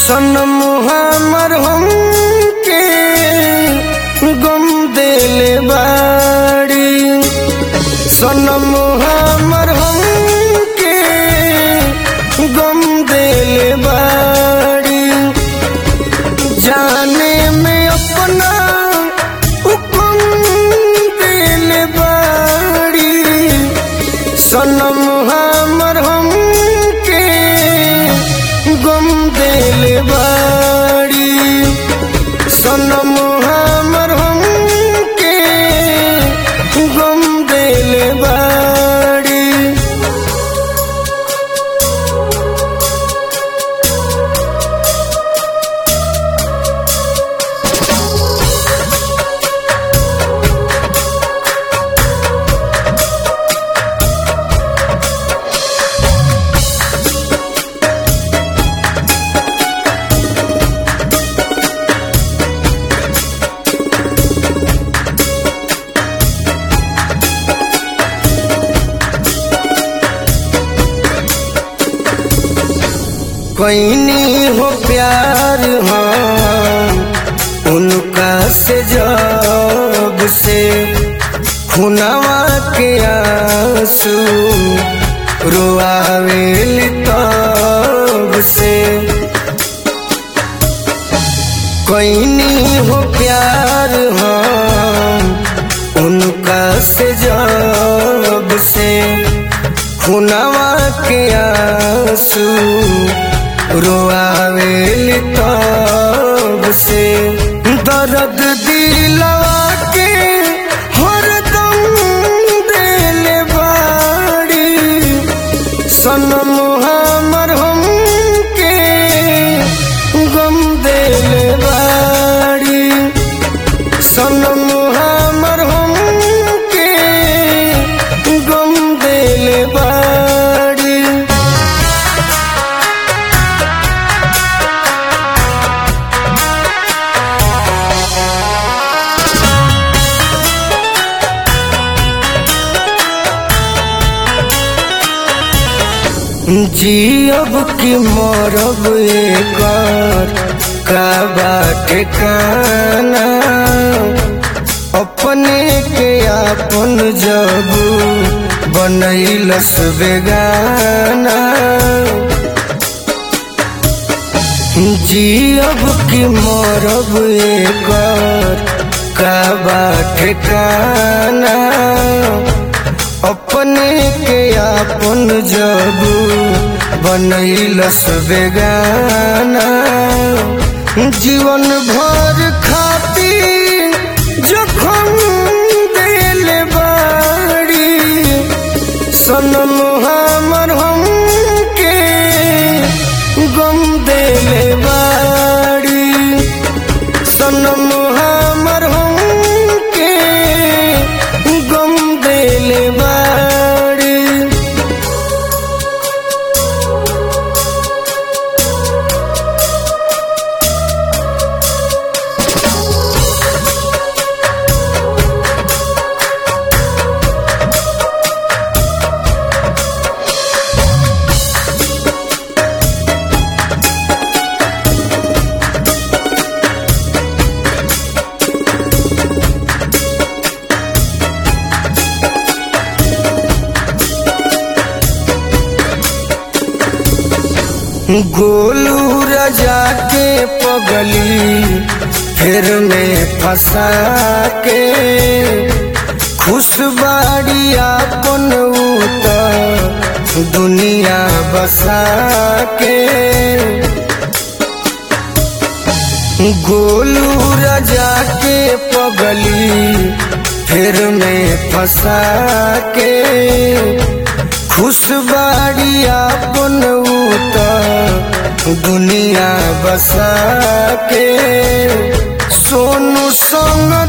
सनम हमर हमके गम देले बाड़ी सनम हमर हमके गम देले बाड़ी जाने में अपना हुक्म देले बाड़ी सनम हमर हमके गम देले बाड़ी सनम हमर हमके गम देले बाड़ी कैनी हो प्यार हम उनका से जब से खुनावा के आंसू रोआवेल तब से कैनी हो प्यार हम उनका से जब से खुनावा के आंसू रोआवेल तब से दर्द दिलवा के हरदम देले बाड़ी सनम हमर हमके गम देले बाड़ी सनम हमर हमके गम देले बाड़ी जियब की मरब एकर का बाटे काना अपने के आपन जब बनैलस बेगाना जियब की मरब एकर का बाटे काना अपने के आपन जब बनैलस बेगाना जीवन भर खाती जखम देले बाड़ी सनम हमर हमके गम देले बाड़ी सनम हमर हमके गम देले बाड़ी गोलू रजा के पगली फिर में फंसा के खुशबाड़ी आपन उत दुनिया बसा के गोलू रजा के पगली फिर में फंसा के खुशबाड़ी आपन उत दुनिया बसा के सोनू संग